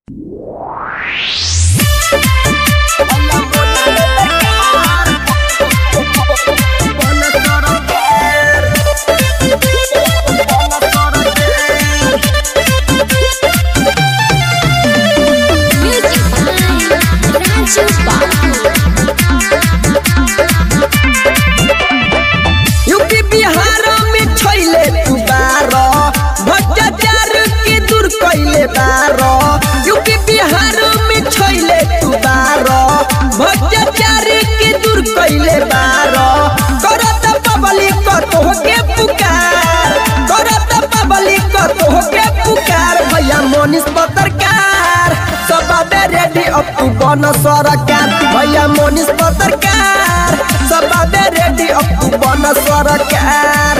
UP Bihar में छैले तू बारो भ्रष्टाचार के दूर कैले बारो यूपी बिहार में छैले तू बारो भ्रष्टाचार के दूर कैले बारो करत पब्लिक तो के पुकार करत पब्लिक तो के पुकार भैया मोनिस पत्रकार सब रेडी अब तू बन सरकार भैया मोनिस पत्रकार सब रेडी अब तू बन सरकार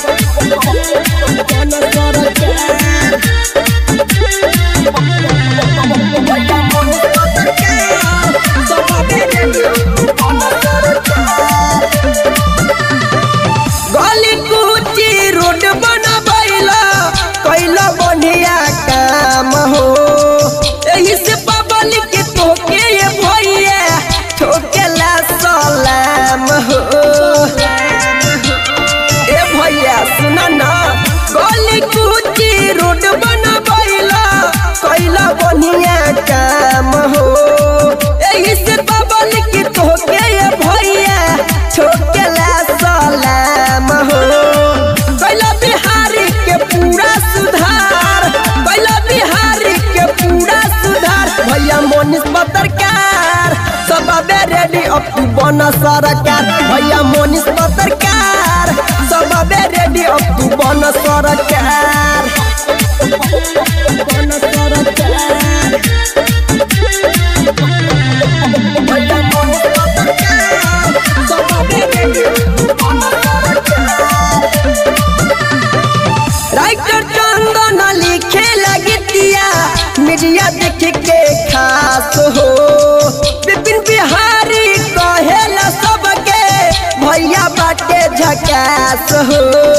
बन सरकार भैया मोनिस पत्रकार सब रेडी अब तू बन सरकार गली कूची रोड बनबैला कैला बढ़िया काम हो एही से पब्लिक के तोके ये भैया ठोकेला सलाम हो ए भैया सुन ना गली कूची रोड बनबैला कैला बढ़िया काम हो एही से पब्लिक के तोके ये भैया ठोकेला सलाम हो कैला बिहारी के पूरा सुधार कैला बिहारी के पूरा सुधार भैया मोनिस पत्रकार सब रेडी अब तू बन सरकार भैया मोनिस पत्रकार सब रेडी अब तू बन सरकार बन सरकार भैया मोनिस पत्रकार सब रेडी अब तू बन सरकार राइटर चंदन लिखे लगतिया मीडिया देख के खास हो विपिन बिहारी कहेला सबके भैया बाटे झकास हो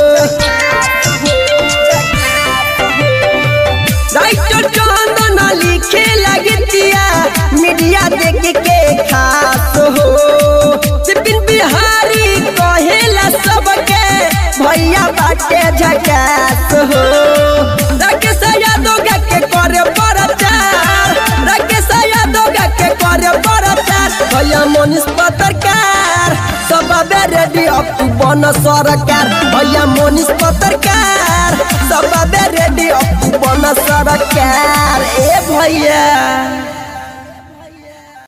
राइटर चंदन लिखे लगतिया मीडिया देख के खास हो विपिन बिहारी कहेला सबके भैया बाटे झकास हो राकेश यादव के करे प्रचार राकेश यादव के करे प्रचार भैया मोनिस पत्रकार सब रेडी अब तू बन सरकार भैया मोनिस पत्रकार सब रेडी अब तू बन सरकार ए भैया